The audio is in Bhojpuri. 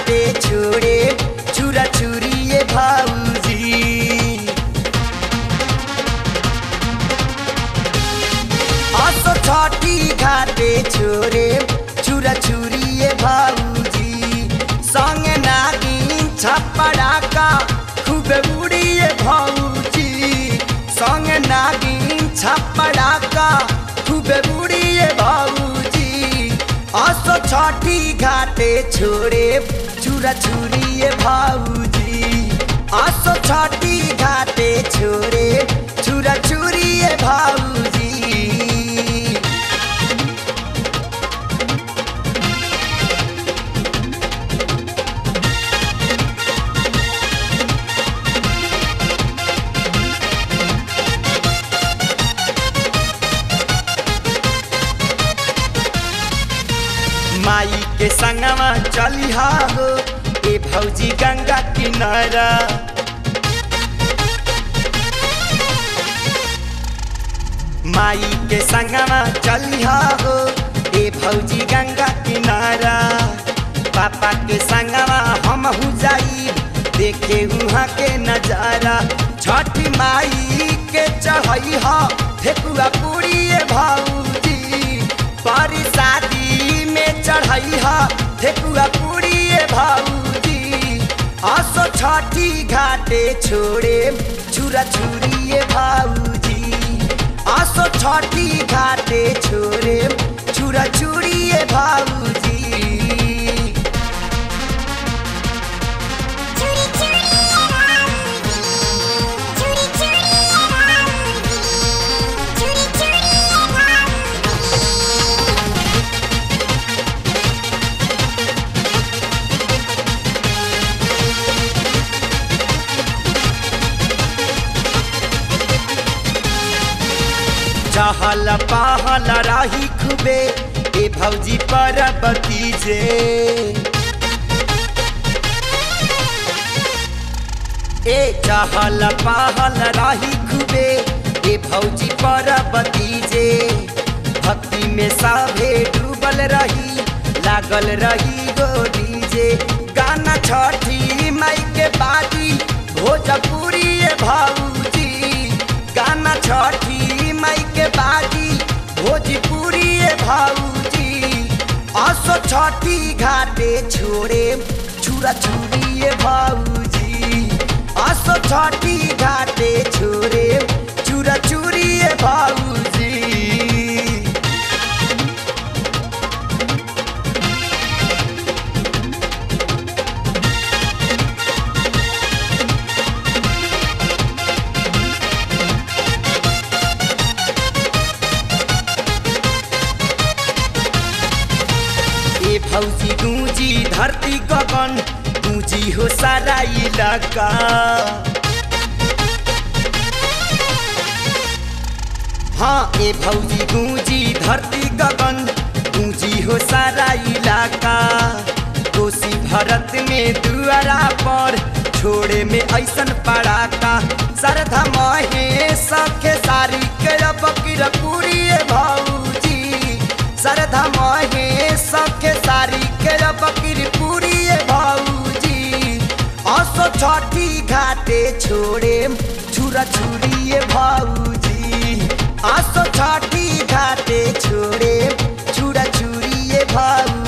घाटे छोड़े चूरा चूरिए भाऊजी असो छठी घाटे छोरे चुरा चुरिए भाऊजी संगे नागिन छपड़ाका खूब उड़िए भाऊजी संगे नागिन छपड़ाका खूब उड़िए भाऊजी असो छठी घाटे छोरे चुरा चुरिए भाऊजी असो छठी घाटे छोरे चुरा चुरिए भाऊजी माई के संगवा चलिहा हो ए भौजी गंगा किनारा माई के संगवा चलिहा हो ए भौजी गंगा किनारा पापा के संगवा हम हु जाई देखे उहाँ के नजारा छठी माई के चढ़ैहा ठेकुआ पूरी भाऊजी पारी शादी में चढ़ैहा ठेकुआ पूरी भाऊजी आसो छठी घाटे छोड़े छुरा छुरिए भाऊजी आसो छठी घाटे छोड़े छुरा छुरिए भाऊजी चूड़ी चूड़ी राऊजी चूड़ी चूड़ी राऊजी चूड़ी चूड़ी राऊजी चहल पहल राही खुबे ए भौजी पर बतीजे ए चहल पहल राही खुबे ए भौजी पर बतीजे भक्ति में साभे डूबल रही लागल रही गो डीजे गाना छठी माई के बाजी भोजपुरी भाऊजी गाना छठी माई के बाजी भोजपुरी भाऊजी असो छठी घाटे छोड़े छुरा छुरिए भाऊजी असो छठी घाटे छोड़े चुरा चुरिए भाऊजी ए भौजी गूंजी धरती गगन गूंजी हो सारा इलाका हाँ ए भौजी गूंजी धरती गगन गूंजी हो सारा इलाका कोसी भरत में दुआरा पर छोड़े में ऐसन पड़ाका सरधा महे सखे सारी के बकीर पूरी भौजी सरधा महे सखे सारी के बकीर पूरी भौजी असो छठी घाटे छोड़े छुरा छुरिए भौजी असो छठी घाटे छोड़े छुरा छुरिए भौजी